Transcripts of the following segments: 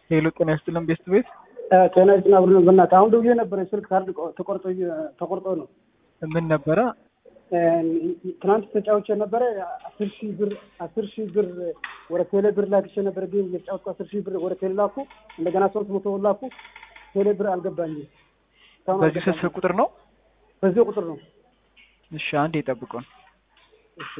ሄሎ ጤና ይስጥልን ቤስት ቤት ጤና ይስጥልን አብሮ ነው። በእናትህ አሁን ደውዬ ነበረ ስልክ ካርድ ተቆርጦ ተቆርጦ ነው። ምን ነበረ? ትናንት ተጫውቼ ነበረ አስር ሺህ ብር አስር ሺህ ብር ወደ ቴሌ ብር ላክቼ ነበረ። ግን የተጫወትኩ አስር ሺህ ብር ወደ ቴሌ ላኩ። እንደገና ሶስት መቶ ብር ላኩ። ቴሌ ብር አልገባኝም። በዚህ ስልክ ቁጥር ነው? በዚህ ቁጥር ነው። እሺ አንድ የጠብቁን። እሺ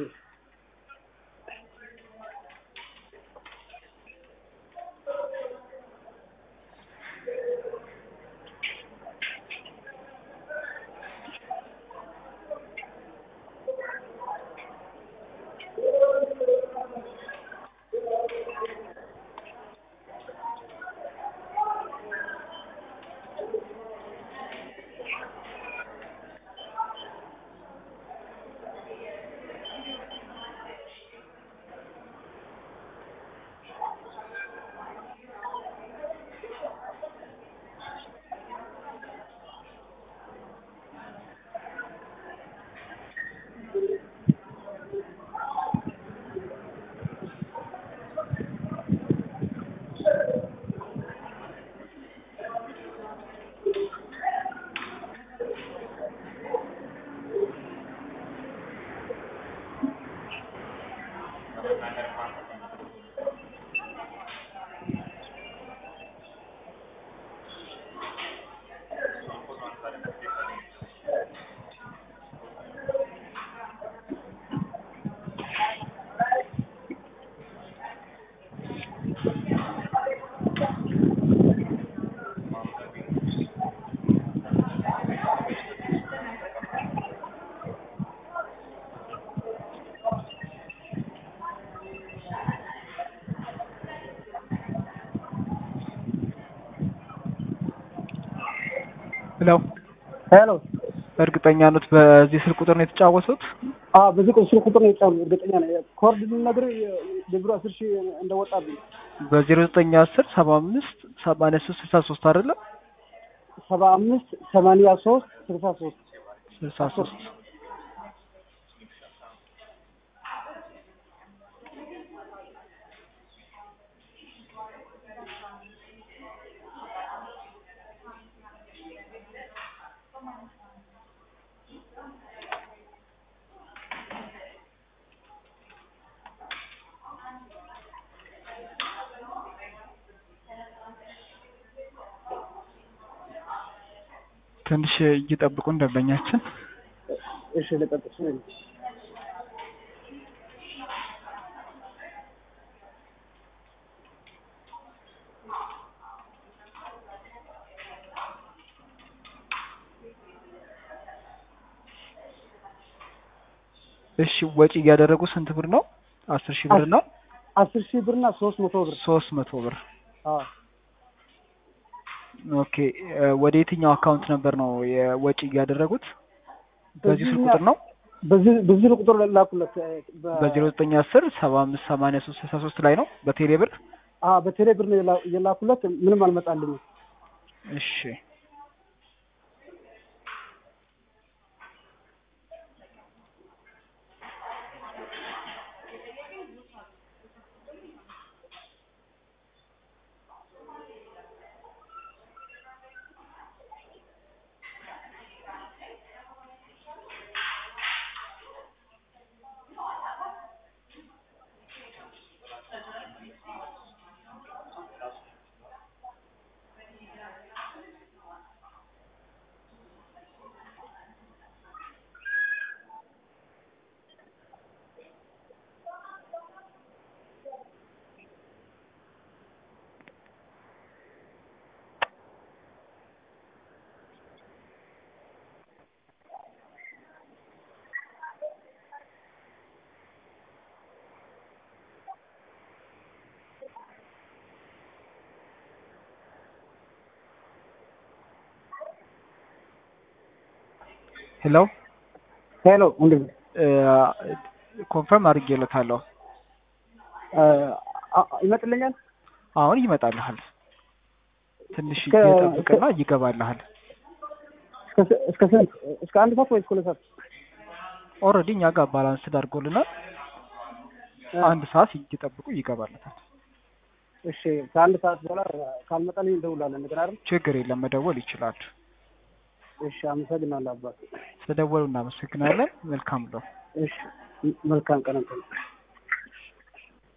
ሄሎ ሄሎ እርግጠኛ ኖት በዚህ ስልክ ቁጥር ነው የተጫወቱት? አዎ በዚህ ቁጥር ስልክ ቁጥር ነው የጫነው። እርግጠኛ ነኝ። ኮርድ ልነግርህ የብሩ አስር ሺህ እንደወጣብኝ በዜሮ ዘጠኝ አስር ሰባ አምስት ሰማንያ ሶስት ስልሳ ሶስት አይደለም? ሰባ አምስት ሰማንያ ሶስት ስልሳ ሶስት ስልሳ ሶስት ትንሽ እየጠብቁን ደንበኛችን እሺ ልቀጥል ስለ እሺ ወጪ እያደረጉ ስንት ብር ነው? አስር ሺህ ብር ነው። አስር ሺህ ብርና ሶስት መቶ ብር ሶስት መቶ ብር አዎ ኦኬ። ወደ የትኛው አካውንት ነበር ነው የወጪ እያደረጉት? በዚህ ስልክ ቁጥር ነው። በዚህ በዚህ ቁጥር ላኩለት በዜሮ ዘጠኝ አስር ሰባ አምስት ሰማንያ ሶስት ስልሳ ሶስት ላይ ነው በቴሌ ብር። አዎ በቴሌ ብር ነው የላ- የላኩለት ምንም አልመጣልኝም። እሺ ሄሎ ሄሎ ወንድም ኮንፈርም አድርጌለታለሁ። ይመጥልኛል። አሁን ይመጣልሃል። ትንሽ እስከ- እየጠብቅና ይገባልሃል። እስከ ስ- እስከ ስንት እስከ አንድ ሰዓት ወይ እስከ ሁለት ሰዓት? ኦልሬዲ እኛ ጋር ባላንስ አድርጎልናል። አንድ ሰዓት እየጠብቁ ይገባለታል። እሺ ከአንድ ሰዓት በኋላ ካልመጣልኝ እንደውላለን እንደገና አይደል? ችግር የለም መደወል ይችላሉ። እሺ አመሰግናለሁ አባት። ስለደወሉ እናመሰግናለን። መልካም ነው። እሺ መልካም ቀን።